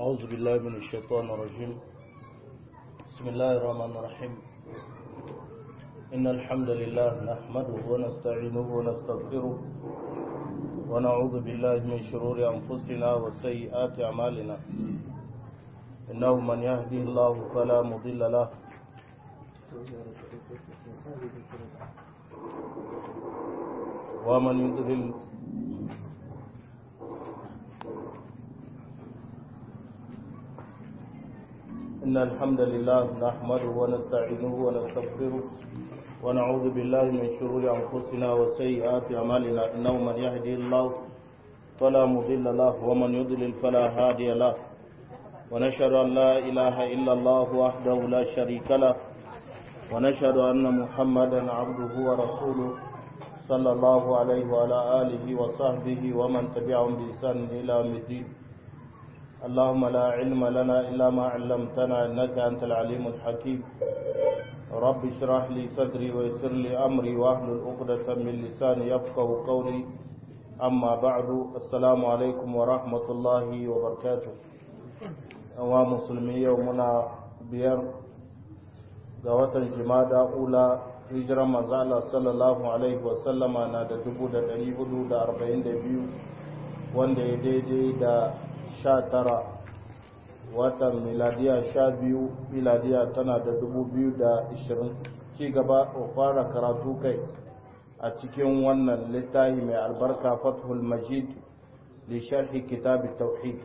أعوذ بالله من الشيطان الرجيم بسم الله الرحمن الرحيم إن الحمد لله نحمده ونستعينه ونستغفره ونعوذ بالله من شرور أنفسنا وسيئات أعمالنا إنه من يهده الله فلا مضل له ومن يضلل إن الحمد لله نحمده ونستعينه ونستغفره ونعوذ بالله من شرور أنفسنا وسيئات أعمالنا إنه من يهدي الله فلا مضل له ومن يضلل فلا هادي له ونشهد أن لا إله إلا الله وحده لا شريك له ونشهد أن محمدا عبده ورسوله صلى الله عليه وعلى آله وصحبه ومن تبعهم بإحسان إلى يوم الدين اللهم لا علم لنا إلا ما علمتنا إنك أنت العليم الحكيم رب اشرح لي صدري ويسر لي أمري واحلل عقدة من لساني يفقه قولي أما بعد السلام عليكم ورحمة الله وبركاته أوا مسلمي يومنا بير غوة جمادى أولى hijiran manzala sallallahu alaihi wasallama na da dubu da ɗari hudu da arba'in da biyu wanda ya daidai da sha tara watan miladiya sha biyu miladiya tana da dubu biyu da ishirin ci gaba a fara karatu kai a cikin wannan littafi mai albarka fathul majid li sharhi kitab tauhid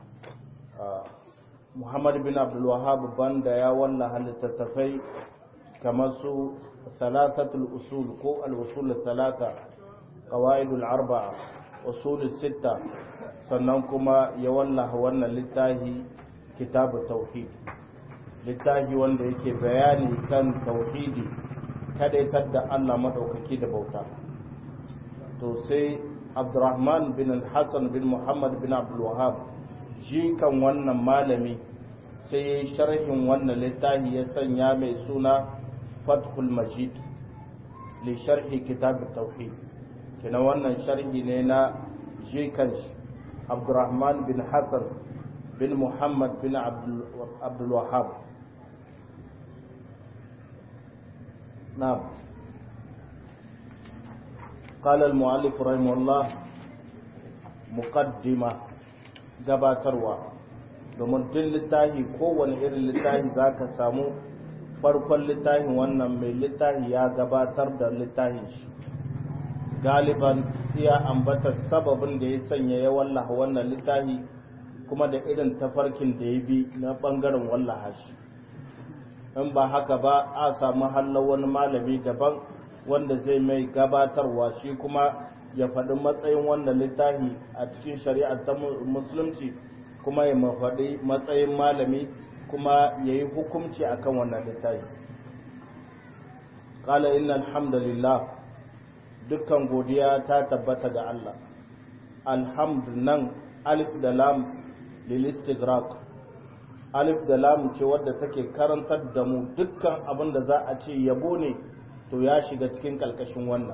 muhammad bin abdul wahab banda ya wallaha littattafai kamar su salatatul usul ko al-usul salata qawaidul arba'a usul sitta sannan kuma ya wallaha wannan littafi kitabu tauhid littafi wanda yake bayani kan tauhidi kadaitar da Allah madaukaki da bauta to sai Abdurrahman bin Hassan bin Muhammad bin Abdul Wahhab shi kan wannan malami sai ya sharhin wannan littafi ya sanya mai suna Fathul Majid li sharhi kitab tauhid kina wannan sharhi ne na shi kanshi Abdurrahman bin Hassan bin Muhammad bin Abdul Wahab. نعم قال المؤلف رحمه الله مقدمة gabatarwa domin duk littafi kowane irin littafi za ka samu farkon littafin wannan mai littafi ya gabatar da littafin shi galiban iya ambata sababin da ya sanya ya wallaha wannan littafi kuma da irin tafarkin da ya bi na bangaren wallaha shi in ba haka ba a samu hallar wani malami daban wanda zai mai gabatarwa shi kuma ya faɗi matsayin wannan littafi a cikin shari'ar ta musulunci kuma ya mafaɗi matsayin malami kuma ya yi hukumci akan wannan littafi ƙala inna alhamdulillah dukkan godiya ta tabbata ga Allah alhamdu nan alif da lam lilistigrak alif da lam ce wadda take karantar da mu dukkan abin da za a ce yabo ne to ya shiga cikin kalkashin wannan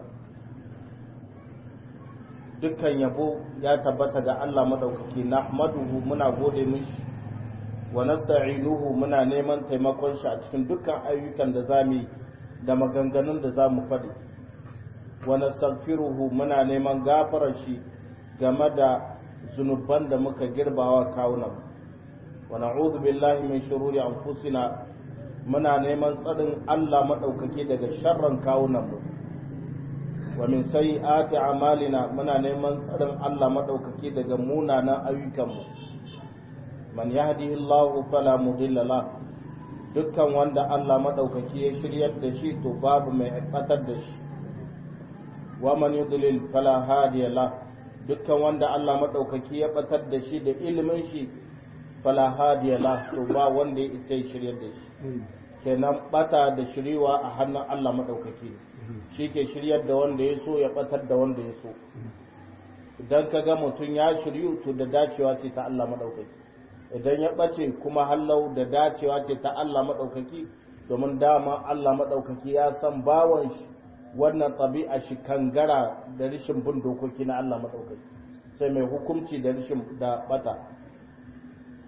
dukkan yabo ya tabbata ga Allah madaukaki nahmaduhu muna gode mishi wa nasta'inuhu muna neman taimakon shi a cikin dukkan ayyukan da zamu yi da maganganun da zamu faɗi wa nastaghfiruhu muna neman gafarar shi game da zunuban da muka girbawa kawunan wa na'udhu billahi min shururi anfusina muna neman tsarin Allah madaukake daga sharran kawunan mu wa min sayyiati a'malina muna neman tsarin Allah madaukake daga munanan ayyukan mu man yahdihillahu fala mudilla la dukkan wanda Allah madaukake ya shiryar da shi to babu mai batar da shi wa man yudlil fala hadiya la dukkan wanda Allah madaukaki ya batar da shi da ilimin shi fala hadiya la to ba wanda ya isa ya shiryar da shi kenan bata da shiriwa a hannun Allah madaukaki shi ke shiryar da wanda ya so ya batar da wanda ya so idan ka ga mutum ya shiryu to da dacewa ce ta Allah madaukaki idan ya bace kuma hallau da dacewa ce ta Allah madaukaki domin dama Allah madaukaki ya san bawan shi wannan ɗabi'a shi kangara da rishin bin dokoki na Allah maɗaukaki sai mai hukunci da rishin da bata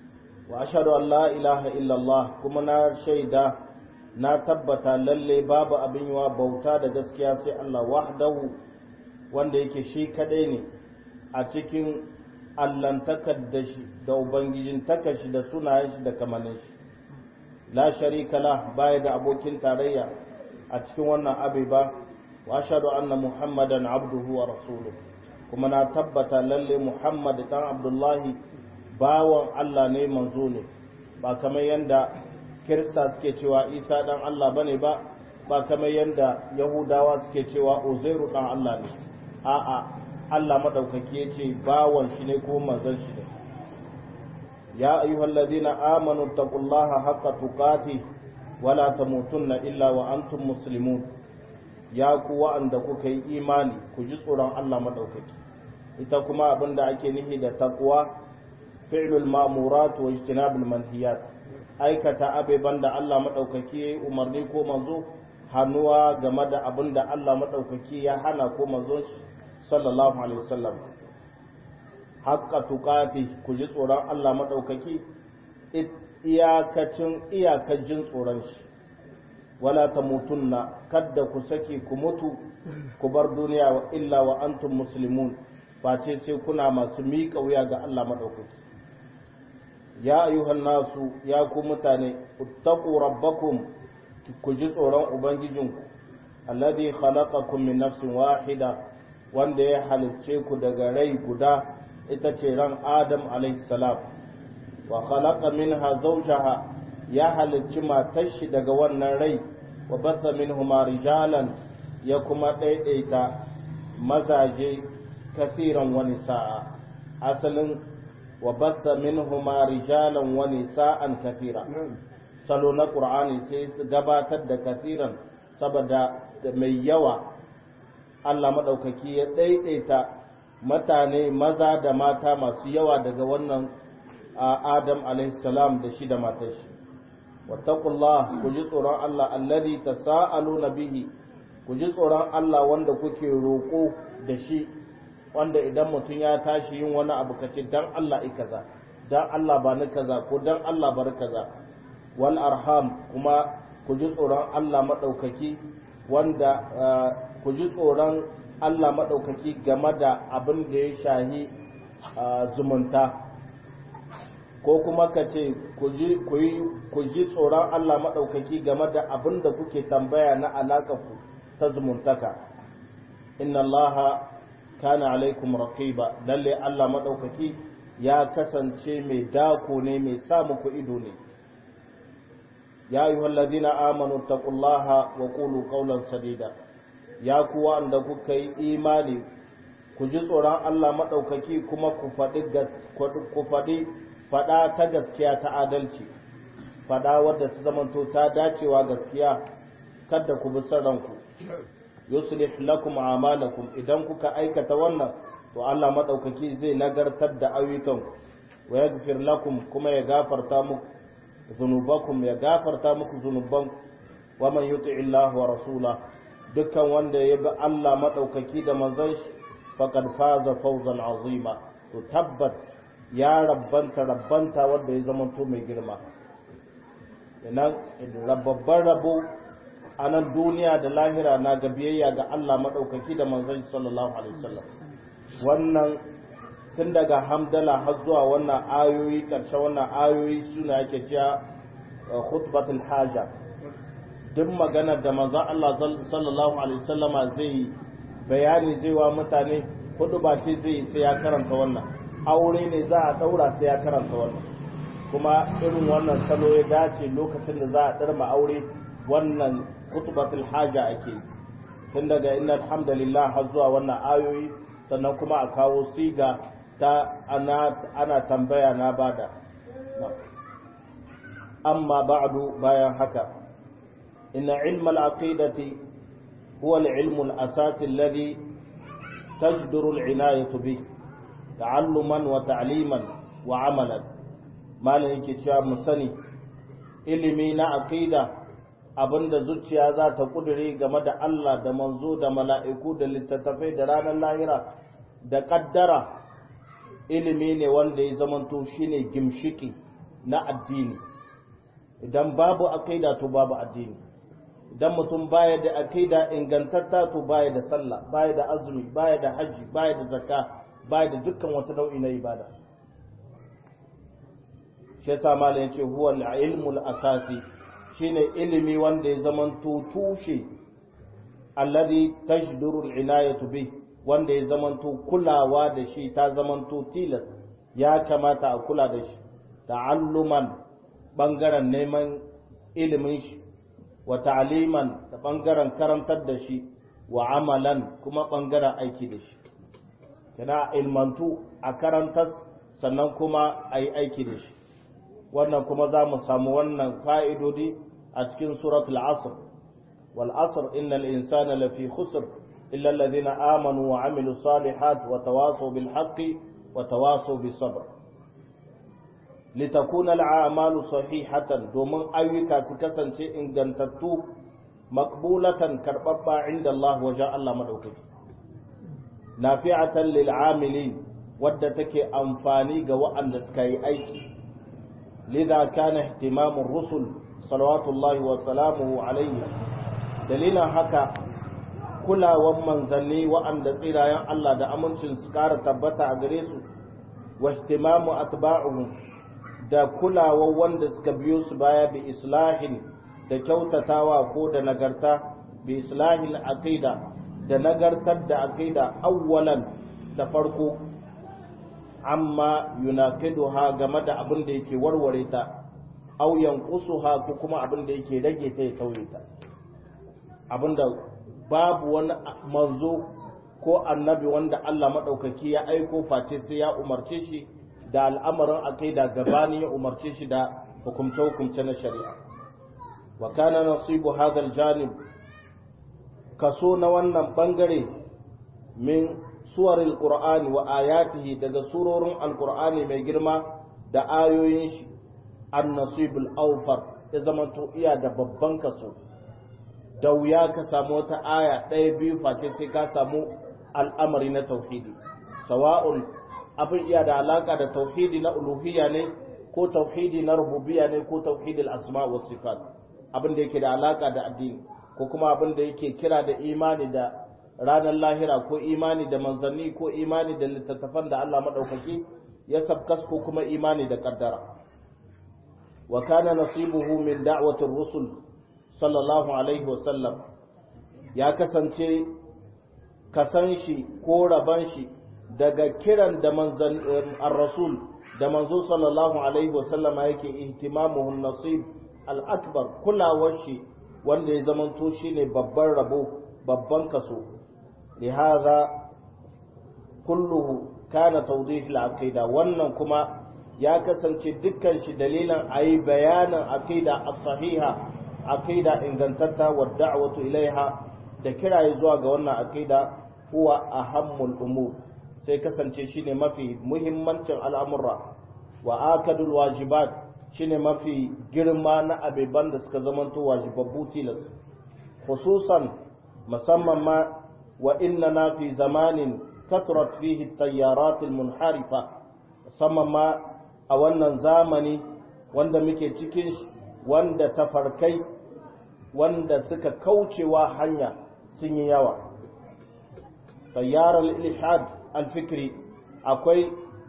wa ashhadu an la ilaha illallah kuma na shaida na tabbata lalle babu abin yiwa bauta da gaskiya sai Allah wahdahu wanda yake shi kadai ne a cikin allantakar da shi da ubangijin takashi da sunayen shi da kamanin shi la sharika la baya da abokin tarayya a cikin wannan abai ba wa ashhadu anna muhammadan abduhu wa rasuluhu kuma na tabbata lalle muhammad dan abdullahi bawan Allah ne manzo ne ba kamar yanda kirista suke cewa isa dan Allah bane ba ba kamar yanda yahudawa suke cewa uzairu dan Allah ne a'a Allah madaukaki yace bawan shi ne ko manzon shi ne ya ayyuhallazina amanu taqullaha haqqa tuqatih wala tamutunna illa wa antum muslimun ya ku wa'anda kuka yi imani ku ji tsoron Allah madaukaki ita kuma abinda ake nufi da taqwa fi'lul ma'murat wa ijtinabul manhiyat aikata abeban da Allah madaukaki yayi umarni ko manzo hannuwa game da abinda Allah madaukaki ya hana ko manzo sallallahu alaihi wasallam haqqa tuqati ku ji tsoron Allah madaukaki iyakacin iyakacin tsoron shi wala tamutunna kadda ku sake ku mutu ku bar duniya wa illa wa antum muslimun face sai kuna masu miƙa wuya ga Allah madaukaki ya ayyuhan nasu ya ku mutane uttaqu rabbakum ku ji tsoron ubangijinku alladhi khalaqakum min nafsin wahida wanda ya halicce ku daga rai guda ita ce ran adam alayhi salam wa khalaqa minha zawjaha ya halicci matar shi daga wannan rai wa batha minhuma rijalan ya kuma daidaita mazaje kasiran wani sa'a asalin wa batha minhuma rijalan wa nisa'an kathira salo na qur'ani sai su gabatar da kasiran saboda mai yawa Allah madaukaki ya daidaita mutane maza da mata masu yawa daga wannan Adam alaihi salam da shi da matar shi wattaqullah ku ji tsoron Allah alladhi tasaaluna bihi ku ji tsoron Allah wanda kuke roko da shi wanda idan mutum ya tashi yin wani abu kace dan Allah i kaza dan Allah ba ni kaza ko dan Allah bar kaza wal arham kuma ku ji tsoron Allah madaukaki wanda ku ji tsoron Allah madaukaki game da abin da ya shahi zumunta ko kuma ka ce ku ji tsoron Allah maɗaukaki game da abin da kuke tambaya na ku ta zumuntaka inna Allah kana alaikum raqiba lalle Allah maɗaukaki ya kasance mai dako ne mai sa muku ido ne ya ayyuhal ladina amanu taqullaha wa qulu qawlan sadida ya kuwa anda kuka yi imani ku ji tsoron Allah maɗaukaki kuma ku faɗi ku faɗi faɗa ta gaskiya ta adalci faɗa wadda ta zamanto ta dacewa gaskiya kada ku bi ranku yuslih lakum a'malakum idan kuka aikata wannan to Allah madaukaki zai nagartar da ayyukan wa yaghfir lakum kuma ya gafarta muku zunubakum ya gafarta muku zunuban wa man yuti Allah wa rasula dukkan wanda ya bi Allah madaukaki da manzon shi faqad faza fawzan azima to tabbat ya rabbanta rabbanta wanda ya zama to mai girma idan rababban rabo a nan duniya da lahira na ga biyayya ga Allah maɗaukaki da manzon sallallahu alaihi wasallam wannan tun daga hamdala har zuwa wannan ayoyi ƙarshen wannan ayoyi suna yake cewa khutbatul haja duk maganar da manzon Allah sallallahu alaihi wasallama zai bayani zai wa mutane hudu ba ce zai sai ya karanta wannan aure ne za a daura sai ya karanta wannan kuma irin wannan salo ya dace lokacin da za a ɗarma aure wannan kutubatul haja ake tun daga inna alhamdulillah har zuwa wannan ayoyi sannan kuma a kawo siga ta ana, ana tambaya na bada amma ba'du bayan haka inna ilma al-aqidati huwa al-ilmu al-asasi alladhi تجدر العناية به تعلما وتعليما وعملا ما لنك musani ilimi na aqida abinda zuciya za ta kudure game da Allah da manzo da mala'iku da littattafai da ranar lahira da kaddara ilimi ne wanda ya zamanto shine gimshiki na addini idan babu aqida to babu addini idan mutum baya da aqida ingantatta to baya da sallah baya da azumi baya da haji baya da zakka baya da dukkan wata nau'i na ibada shi yasa malam yace huwa al-ilmu al-asasi shine ilimi wanda ya zamanto tushe alladhi tajduru al-inayatu bih wanda ya zamanto kulawa da shi ta zamanto tilas ya kamata a kula da shi ta'alluman bangaren neman ilimin shi wa ta'liman da bangaren karantar da shi wa amalan kuma bangaren aiki da shi kana ilmantu a karantar sannan kuma a yi aiki da shi wannan kuma za mu samu wannan fa'idodi a cikin suratul asr wal asr innal insana lafi khusr illa alladhina amanu wa amilu salihat wa tawasaw bil haqqi wa tawasaw bis sabr litakuna al a'malu sahihatan domin ayyuka su kasance ingantattu maqbulatan karbabba inda Allah wajen Allah madaukaki nafi'atan lil amilin wadda take amfani ga waɗanda suka yi aiki lidha kana ihtimamur rusul salawatullahi wa salamuhu alayhi dalilan haka kulawan manzanni waɗanda tsirayen Allah da amincin su ƙara tabbata a gare su wa ihtimamu atba'uhum da kulawan wanda suka biyo su baya bi islahin da kyautatawa ko da nagarta bi islahin aqida da nagartar da aqida awwalan da farko amma yunaqiduha game da abin da yake warware ta aw yanqusuha ko kuma abin da yake rage ta ya tauye ta abinda babu wani manzo ko annabi wanda Allah madaukaki ya aiko face sai ya umarce shi da al'amarin aqida gabani ya umarce shi da hukumce hukumce na shari'a wa kana nasibu hadha aljanib kaso na wannan bangare min suwaril qur'ani wa ayatihi daga surorin alqur'ani mai girma da ayoyin shi an nasibul awfar ya zamanto iya da babban kaso da wuya ka samu wata aya ɗaya biyu face sai ka samu al'amari na tauhidi sawa'un abin iya da alaka da tauhidi na uluhiyya ne ko tauhidi na rububiyya ne ko tauhidil asma wa sifat abin da yake da alaka da addini ko kuma abin da yake kira da imani da ranar lahira ko imani da manzanni ko imani da littattafan da Allah maɗaukaki ya sabkas ko kuma imani da ƙaddara wa kana nasibuhu min da'watir rusul sallallahu alaihi wa sallam ya kasance kasan shi ko raban shi daga kiran da manzan ar-rasul da manzo sallallahu alaihi wa sallama yake ihtimamuhu nasib al-akbar kulawar shi wanda ya zamanto shine babban rabo babban kaso لهذا كله كان توضيح العقيدة wannan kuma ya kasance dukkan shi dalilan ayi bayanin aqida as-sahiha aqida ingantatta wa da'watu ilaiha da kiraye zuwa ga wannan aqida huwa ahammul umur sai kasance shine mafi muhimmancin al'amura wa akadul wajibat shine mafi girma na abeban da suka zamanto wajibabbu tilas khususan musamman ma وإننا في زمان كثرت فيه التيارات المنحرفة سمما أولا زامني wanda muke cikin wanda tafarkai wanda suka kaucewa hanya sun yi yawa tayyarar ilhad alfikri akwai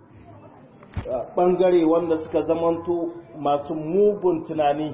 ɓangare wanda suka zamanto masu mugun tunani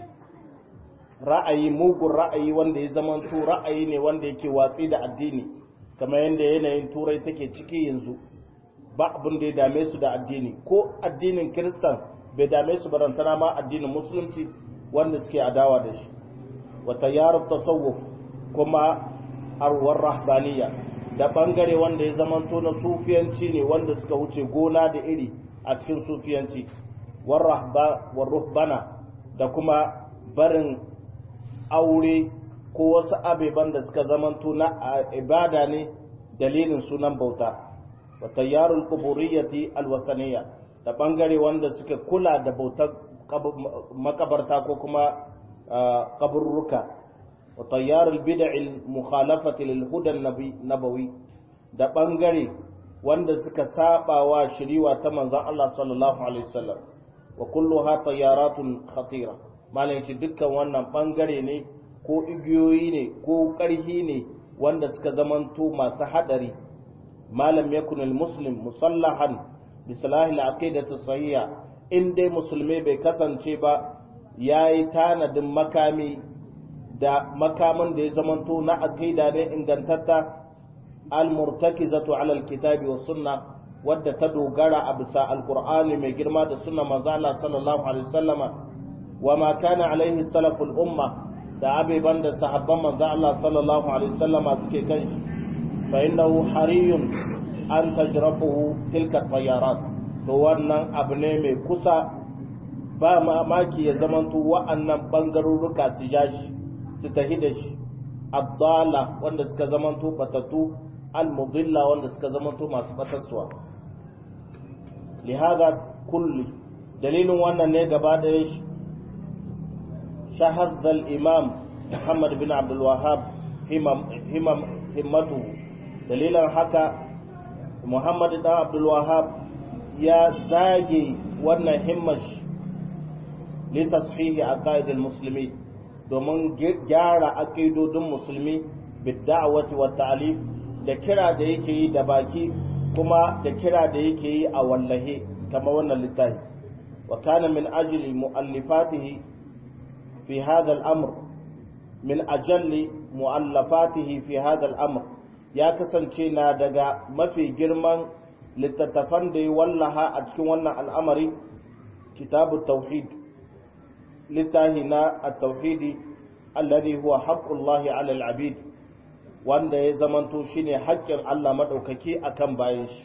ra'ayi mugun ra'ayi wanda ya zamanto ra'ayi ne wanda yake watsi da addini kamar yadda yanayin turai take ciki yanzu ba abin da ya dame su da addini ko addinin kiristan bai dame su barantana ma addinin musulunci wanda suke adawa da shi wata yarar tasawuf kuma arwar rahbaniya da bangare wanda ya zamanto na sufiyanci ne wanda suka wuce gona da iri a cikin sufiyanci war ruhbana da kuma barin aure ko wasu abeban da suka zamanto na ibada ne dalilin sunan bauta wa tayyarul quburiyati alwasaniya da bangare wanda suka kula da bautar makabarta ko kuma kaburruka wa tayyarul bid'il mukhalafati lil huda nabawi da bangare wanda suka saba wa shiriwa ta manzon Allah sallallahu alaihi wasallam wa kulluha tayyaratun khatira malam yace dukkan wannan bangare ne ko igiyoyi ne ko ƙarhi ne wanda suka zamanto masu hadari malam yakun muslim musallahan bi salahi al-aqidati sahiha in dai musulmi bai kasance ba yayi tanadin makami da makaman da ya zamanto na aqida ne ingantatta al-murtakizatu ala al-kitabi wa sunna wadda ta dogara a bisa alqur'ani mai girma da sunna manzo Allah sallallahu alaihi wasallama wa ma kana alaihi salaful umma da abiban da sahabban manzo Allah sallallahu alaihi wasallama suke kan shi fa innahu hariyun an tajrafuhu tilka tayarat to wannan abu ne mai kusa ba mamaki ya zamanto wa'annan bangarurruka su ja shi su tahi da shi abdala wanda suka zamanto batatu al-mudilla wanda suka zamanto masu batarsuwa lihada kulli dalilin wannan ne gaba da shi شهد الإمام محمد بن عبد الوهاب همم همم همته دليلا حكى محمد بن عبد الوهاب يا زاجي وانا همش لتصحيح عقائد المسلمين domin gyara aƙidodin musulmi bidda'awati wa ta'alif da kira da yake yi da baki kuma da kira da yake yi a wallahe kamar wannan littafi wa kana min ajli mu'allifatihi في هذا الأمر من أجل مؤلفاته في هذا الأمر يا كسنتينا دغا ما في جرمان لتتفن دي والله أتكون الأمر كتاب التوحيد لتاهنا التوحيد الذي هو حق الله على العبيد wanda ya zamanto shine haƙƙin Allah maɗaukaki akan bayan shi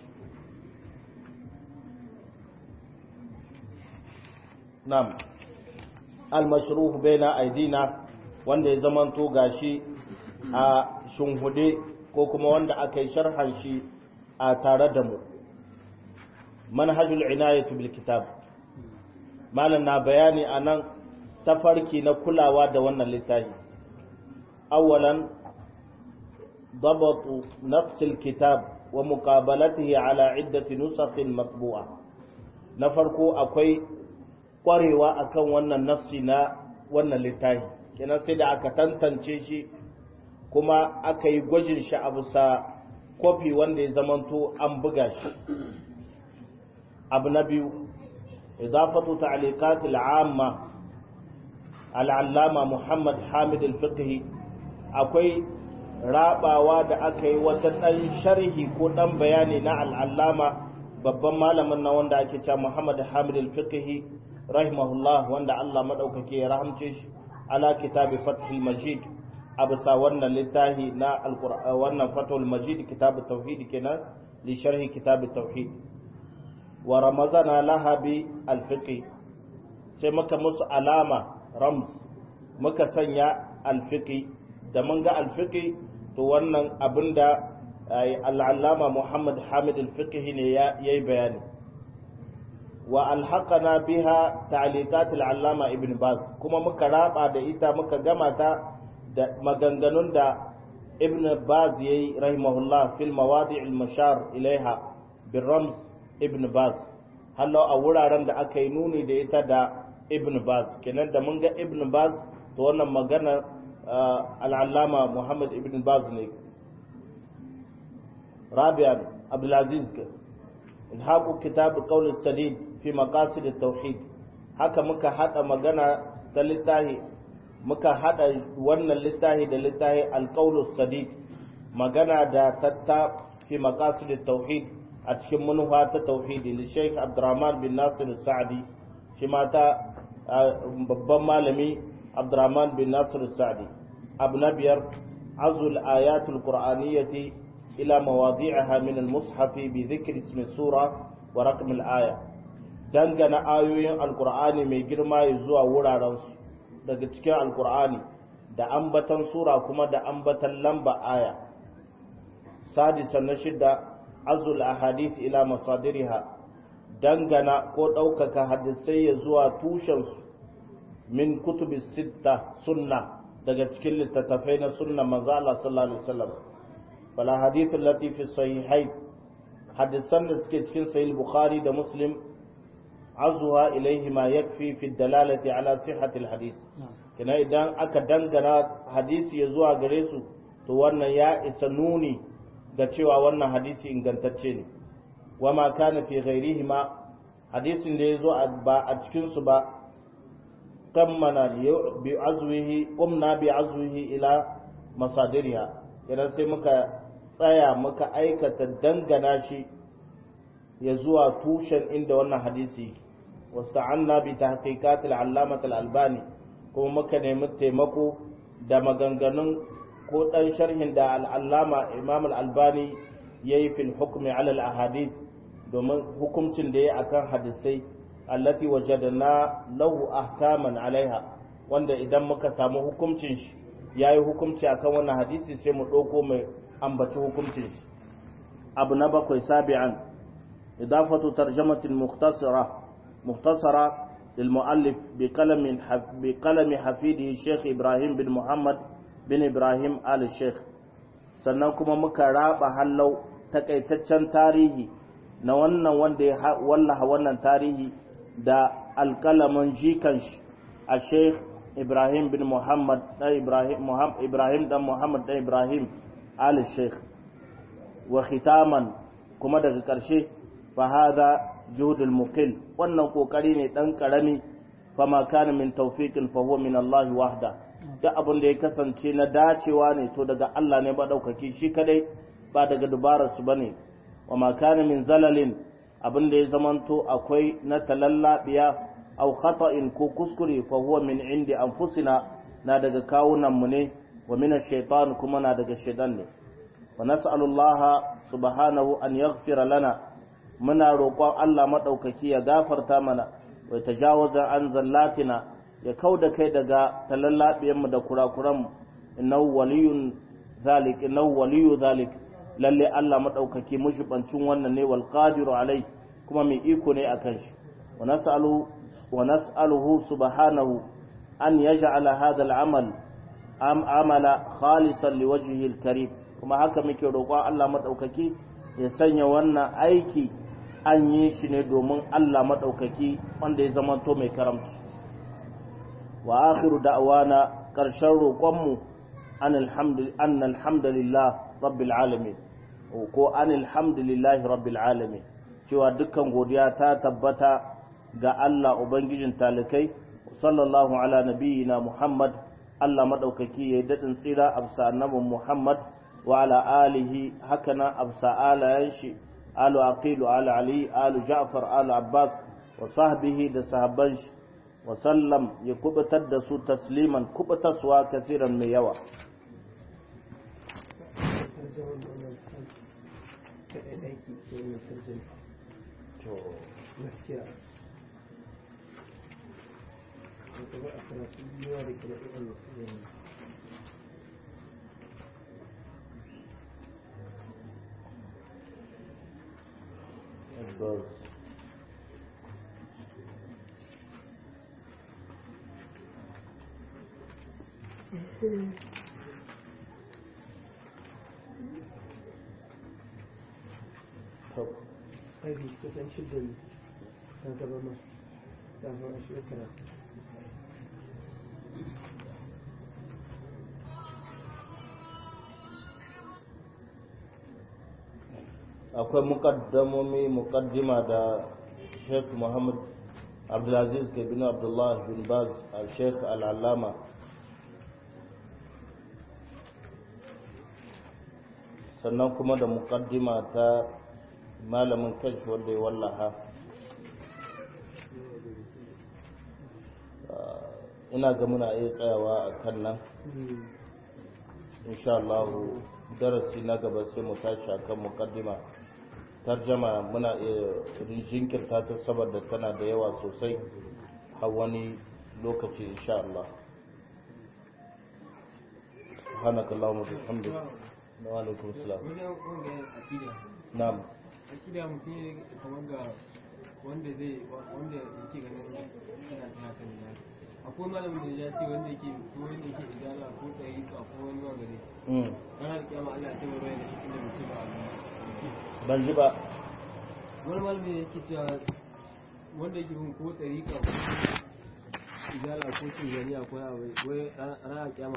na'am almashruh baina aidina wanda ya zamanto gashi a shunhude ko kuma wanda aka yi sharhan shi a tare da mu manhajul inayatu bil kitab malam na bayani anan tafarki na kulawa da wannan littafi awwalan ضبط نفس الكتاب ومقابلته على عدة نسخ مطبوعة نفرقو أكوي kwarewa akan wannan nafsi na wannan littafi kenan sai da aka tantance shi kuma aka yi gwajin shi a bisa kofi wanda ya zamanto an buga shi abu na biyu idafatu ta'liqat al'amma al'allama Muhammad Hamid al-Fiqhi akwai rabawa da aka yi wata dan sharhi ko dan bayani na al'allama babban malamin na wanda ake cewa Muhammad Hamid al-Fiqhi rahimahullah wanda Allah madaukake ya rahamce shi ala kitabi fathul majid a bisa wannan littafi na alqur'an wannan fathul majid kitab tauhid kenan li sharhi kitab tauhid wa ramazana laha bi alfiqi sai muka musu alama rams muka sanya alfiqi da mun ga alfiqi to wannan abinda al'allama Muhammad Hamid al-Fiqhi ne yayi bayani wa alhaqana biha ta'liqat al-allama ibn baz kuma muka raba da ita muka gama ta da maganganun da ibn baz yayi rahimahullah fil mawadi' al-mashar ilaiha bir rams ibn baz hallo a wuraren da aka yi nuni da ita da ibn baz kenan da mun ga ibn baz to wannan magana al-allama muhammad ibn baz ne rabi'an abdulaziz ilhaqu kitab qawl as-sadid fi maqasid at-tauhid haka muka hada magana da littahi muka hada wannan littahi da littahi al-qawl as-sadid magana da tatta fi maqasid at-tauhid a cikin manufa ta tauhidi li Sheikh Abdurrahman bin Nasir Sa'di shi ma ta babban malami Abdurrahman bin Nasir Sa'di abu na biyar azul ayatul qur'aniyyati ila mawadi'aha min al-mushaf bi dhikri ismi sura wa raqm al-aya dangana ayoyin alqur'ani mai girma zuwa wuraren su daga cikin alqur'ani da ambatan sura kuma da ambatan lamba aya sadisan na shidda azul ahadith ila masadiriha dangana ko ɗaukaka hadisai ya zuwa tushensu min kutubi sitta sunna daga cikin littattafai na sunna manzo Allah sallallahu alaihi wasallam fala hadith allati fi sahihain hadisan da suke cikin sahih bukhari da muslim azuha ilaihi ma yakfi fi dalalati ala sihhati alhadith kina idan aka dangana hadisi ya zuwa gare su to wannan ya isa nuni ga cewa wannan hadisi ingantacce ne wa ma kana fi ghairihi ma hadisin da ya zo ba a cikin su ba kammana bi azwihi qumna bi azwihi ila masadiriha idan sai muka tsaya muka aikata dangana shi ya zuwa tushen inda wannan hadisi wasta'anna bi tahqiqat al-allamah al-albani kuma muka nemi taimako da maganganun ko dan sharhin da al-allama imam al-albani yayi fil hukmi ala al-ahadith domin hukuncin da yayi akan hadisai allati wajadna lahu ahkaman alaiha wanda idan muka samu hukuncin shi yayi hukunci akan wannan hadisi sai mu dauko mai ambaci hukuncin shi abu na bakwai sabi'an idafatu tarjamatin mukhtasara mukhtasara للمؤلف بقلم بقلم حفيده الشيخ إبراهيم بن محمد بن إبراهيم آل الشيخ sannan kuma muka raba hallau takaitaccen tarihi na wannan wanda ya wallaha wannan tarihi da alkalamin jikan shi a sheikh ibrahim bin muhammad dan ibrahim ibrahim dan muhammad dan ibrahim ali sheikh wa khitaman kuma daga karshe fa hada juhudul muqil wannan kokari ne dan karami fa ma kana min tawfiqin fa huwa min Allah wahda duk abin da ya kasance na dacewa ne to daga Allah ne ba daukaki shi kadai ba daga dubarar su bane wa ma kana min zalalin abin da ya zamanto akwai na talallabiya aw khata'in ko kuskure fa huwa min indi anfusina na daga kawunan mu ne wa min ash-shaytan kuma na daga shaytan ne wa nas'alu Allah subhanahu an yaghfira lana muna roƙon Allah madaukaki ya gafarta mana wa tajawaza an zallatina ya kauda kai daga talallabiyan mu da kurakuran mu innahu waliyun zalik innahu waliyu zalik lalle Allah madaukaki mushibancin wannan ne wal qadiru alai kuma mai iko ne akan shi wa nas'alu wa nas'aluhu subhanahu an yaj'ala hadha al-amal am amala khalisan liwajhihi al-karim kuma haka muke roƙon Allah madaukaki ya sanya wannan aiki an yi shi ne domin Allah madaukaki wanda ya zama to mai karamci wa akhiru da'wana karshen roƙonmu an alhamdulillah rabbil alamin ko an alhamdulillahi rabbil alamin cewa dukkan godiya ta tabbata ga Allah ubangijin talikai sallallahu ala nabiyyina Muhammad Allah madaukaki yayi dadin tsira absa annabin Muhammad wa ala alihi hakana absa alayan shi alu aqilu ala ali alu ja'far alu abbas wa sahbihi da sahabban shi wa sallam ya kubutar da su tasliman kubutaswa kasiran mai yawa Maybe kusan shidda ne kan gaba ma kafin a shekara. akwai mukaddamomi mukaddima da sheikh muhammad abdulaziz ke bin abdullah bin baz al sheikh al'allama sannan kuma da mukaddima ta malamin kanshi wanda ya wallaha ina ga muna iya tsayawa a kan nan insha Allah darasi na gaba sai mu tashi akan mukaddima tarjama muna iya jinkirta ta saboda tana da yawa sosai har wani lokaci insha Allah سبحانك اللهم وبحمدك وعليكم السلام نعم akida mutum ne kamar ga wanda zai wanda yake ganin yana ta haka ne akwai malamin da ya ce wanda yake ko wanda yake idana ko ɗari ko akwai wani magani ana da kyama Allah ya ce bai da shi da mutum ba ban ji ba wani malamin yake cewa wanda yake bin ko ɗariƙa ko izala ko tijaniya ko abai wai ranar kyama